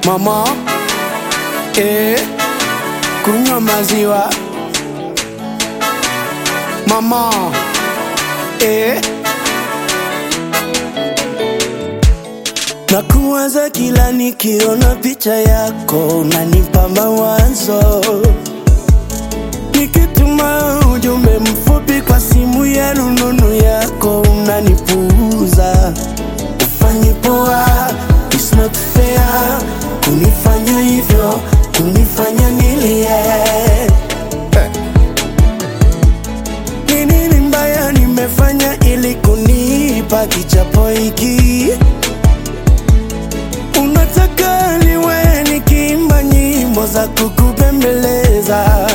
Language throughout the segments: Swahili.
mama eh, kunywa maziwa mama eh. Nakuwaza kila nikiona picha yako, unanipa mawazo. Nikituma ujumbe mfupi kwa simu ya rununu yako, unanipuuza. Ufanyi poa, it's not fair kunifanya hivyo, kunifanya nilie. Ni nini mbaya nimefanya ili kunipa kichapo hiki? Unataka niwe nikiimba nyimbo za kukupembeleza,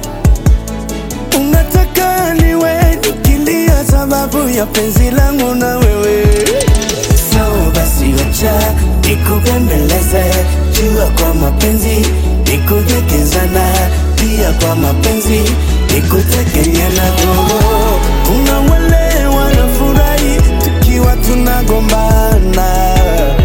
unataka niwe nikilia sababu ya penzi langu na wewe. Sawa basi, wacha nikupembeleze, jua kwa mapenzi nikujekezana, pia kwa mapenzi nikutekenyana. Oh, kuna wale wanafurahi tukiwa tunagombana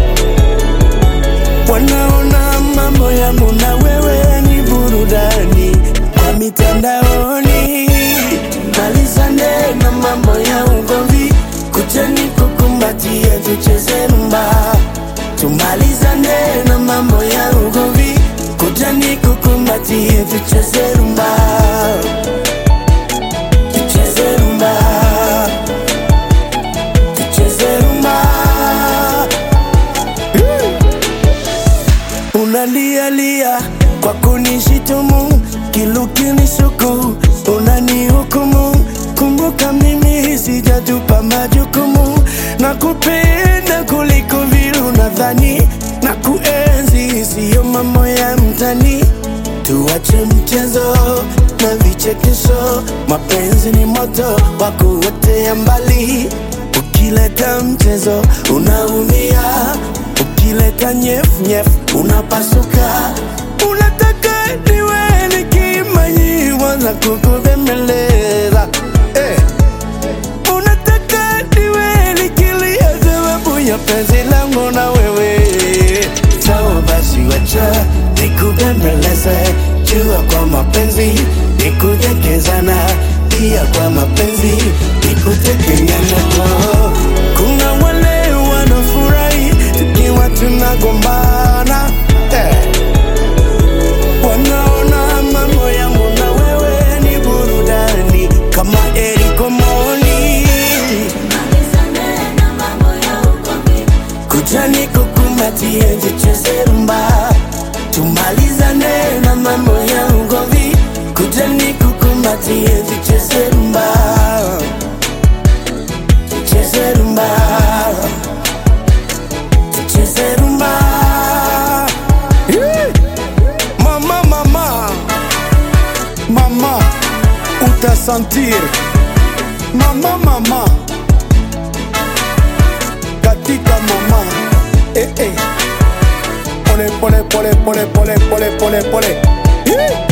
wanaona mambo yangu na wewe ni burudani kwa mitandaoni. Malizane na mambo ya ugomvi, kujeni kukumbatia, tucheze rumba. Tumalizane na mambo ya ugomvi, kujeni kukumbatia, tucheze rumba, tucheze rumba, tucheze rumba. Unalialia kwa kunishitumu, kilukinishuku unanihukumu. Kumbuka mimi sijatupa majukumu, na kupenda kuliko vile unadhani, na kuenzi siyo mambo ya mtani. Tuache mchezo na vichekesho, mapenzi ni moto wa kuotea mbali. Ukileta mchezo unaumia, ukileta nyef nyef unapasuka. Unataka niwe nikiimba nyimbo za kukubembeleza eh. Unataka niwe nikilia sababu ya penzi langu na wewe. Sawa basi, wacha nikubembeleze, jua kwa mapenzi nikujekezana, pia kwa mapenzi nikutekenyana. Oh, Kuna wale wanafurahi tukiwa tunagombana eh. Wanaona mambo yangu na wewe ni burudani kama Eric Omoni. Kujani kukumbatie tucheze rumba, tumalizane na mambo ya ugomvi. Kujani kukumbatie tucheze rumba, tucheze rumba, tucheze rumba. Yeah. Mama, mama, mama, utasentir mama, mama katika mama eh, eh. Pole pole pole pole pole pole pole pole. Yeah.